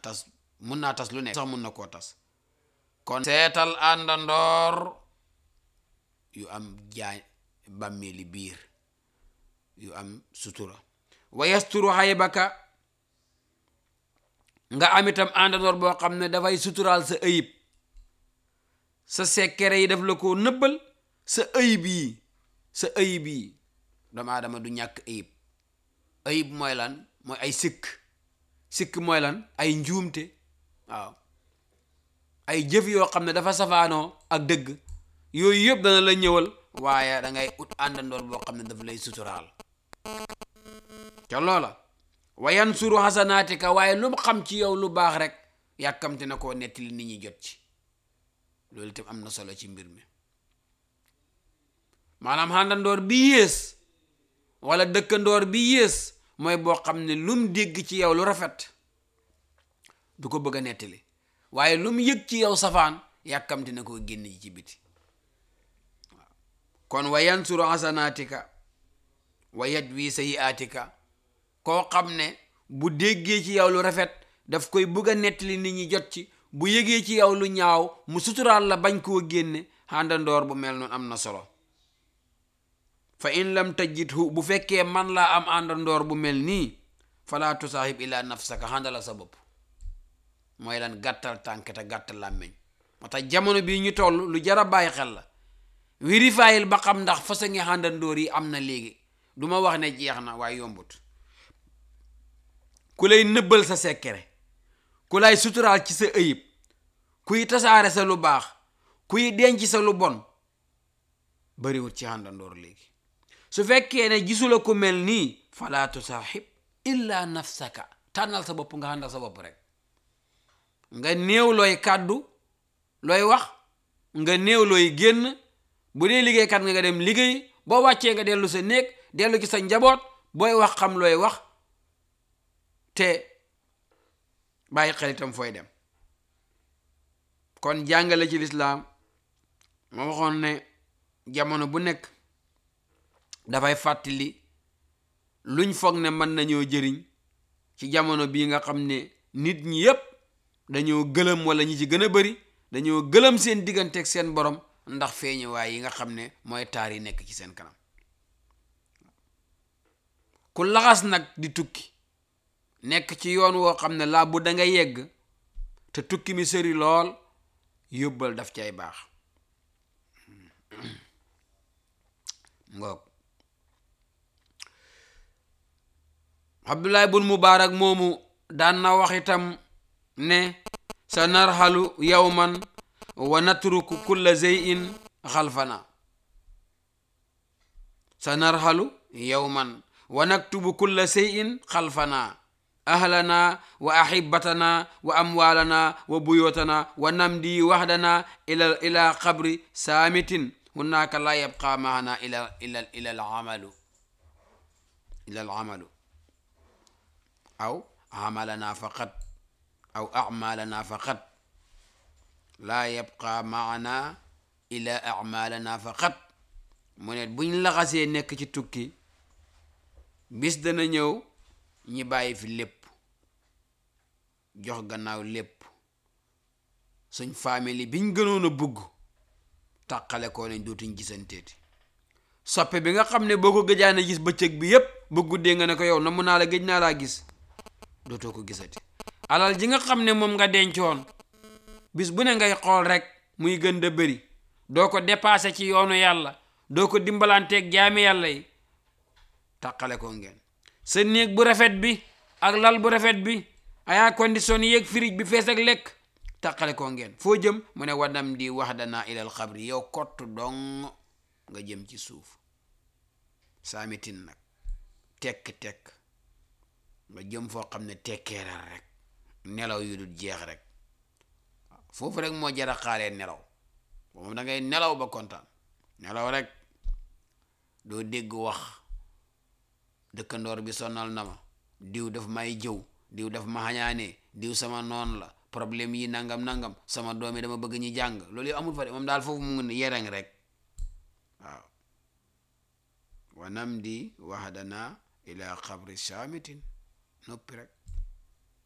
tas mun naa tas lu nekk sax mun na koo tas kon seetal àndandoor yu am jaay bàmmeeli biir yu am sutura wa yasturu haybaka nga am itam àndandoor boo xam ne dafay suturaal sa ayib sa sekkere yi daf la ko nëbbal sa ayib yi sa ayib yi doomu aadama du ñàkk ayib ayib mooy lan mooy ay sikk sikk mooy lan ay njuumte waaw ay jëf yoo xam ne dafa safaanoo ak dëgg yooyu yëpp dana la ñëwal waaye da ngay ut àndandoor boo xam ne daf lay suturaal ca loola wa yansuru xasanaatika waaye lu mu xam ci yow lu baax rek yàkkamte na koo nettali nit ñi jot ci loolu itam am na solo ci mbir mi maanaam àndandoor bi yées wala dëkkandoor bi yées mooy boo xam ne lum dégg ci yow lu rafet du ko bëgg a nettali waaye lum yëg ci yow safaan yàkkamte na koo génn ji ci biti waaw kon wa yansuru xasanaatika wa yajwi sayiaatika koo xam ne bu déggee ci yow lu rafet daf koy bëgg a nettali nit ñi jot ci bu yëgee ci yow lu ñaaw mu suturaal la bañ koo génne àndandoor bu mel noonu am na solo fa in lam tajidhu bu fekkee man laa am àndandoor bu mel nii fala tusaahib ila nafsaka xàndala sa bopp mooy lan gàttal tànk te gàttal làmmeñ moo tax jamono bii ñu toll lu jara bàyyi xel la vérifier ba xam ndax façon ngi àndandoor yi am na léegi du ma wax ne jeex na waaye yombut ku lay nëbbal sa sekkere ku lay suturaal ci sa ëyib kuy tasaare sa lu baax kuy denc sa lu bon bariwut ci àndandoor léegi su fekkee ne gisula ku mel nii fala tusaaxib illa nafsaka tànnal sa bopp nga àndal sa bopp rek nga néew looy kàddu looy wax nga néew looy génn bu dee liggéeykat nga nga dem liggéey boo wàccee nga dellu sa néeg dellu ci sa njaboot booy wax xam looy wax te bàyyi xel itam fooy dem kon jàngale ci lislaam ma waxoon ne jamono bu nekk dafay fàttali luñ foog ne mën nañoo jëriñ ci jamono bii nga xam ne nit ñi yépp dañoo gëlëm wala ñi ci gën a bari dañoo gëlëm seen digganteeg seen borom ndax feeñuwaay yi nga xam ne mooy taar yi nekk ci seen kanam ku laxas nag di tukki nekk ci yoon woo xam ne laa bu da nga yegg te tukki mi sëri lool yóbbal daf cay baax ngoog abdullah bun mubaarak moomu daan na wax itam ne sa narxalu yawman wa natruku kulla zeyin xalfana sa narxalu yawman wa naktubu kulla zeyin xalfana ahlana wa ahibatana wa amwalana wa buyotana wa namdi wahdana ila ila qabri saamitin hunaka la yabqa maana ila ila ila alamalu ila alamalu aw amalana faqat aw amalana faqat la yabqa maana ila amalana faqat mu ne buñ laxasee nekk ci tukki bis dana ñëw ñi bàyyi fi lépp jox gannaaw lépp suñ famille biñ gënoon a bugg tàqale koo nañ dootuñ gisanteeti soppe bi nga xam ne boo ko gëjaane gis bëccëg bi yépp ba guddee nga ne ko yow na mun naa la gëj naa laa gis dootoo ko gisati alal ji nga xam ne moom nga dencoon bis bu ne ngay xool rek muy gën da bëri doo ko dépassé ci yoonu yàlla doo ko dimbalanteeg jaami yàlla yi tàqale ko ngeen sa néeg bu rafet bi ak lal bu rafet bi ayaa condition yeeg firij bi fees ak lekk tàqale ko ngeen foo jëm mu ne wadam di wax danaa ilal xabri yow kott dong nga jëm ci suuf saamitin nag tekk-tekk nga jëm foo xam ne tekkeeral rek nelaw yu dul jeex rek foofu rek moo jara xaaree nelaw moom da ngay nelaw ba kontaan nelaw rek doo dégg wax dëkkandoor bi sonnal na ma diw daf may jëw diw daf ma xañaanee diw sama noon la problème yi nangam nangam sama doom yi dama bëgg ñi jàng loolu yi amul fa de moom daal foofu mu ngi yereng rek waaw wanam di waxdana ila xabri saamitin noppi rek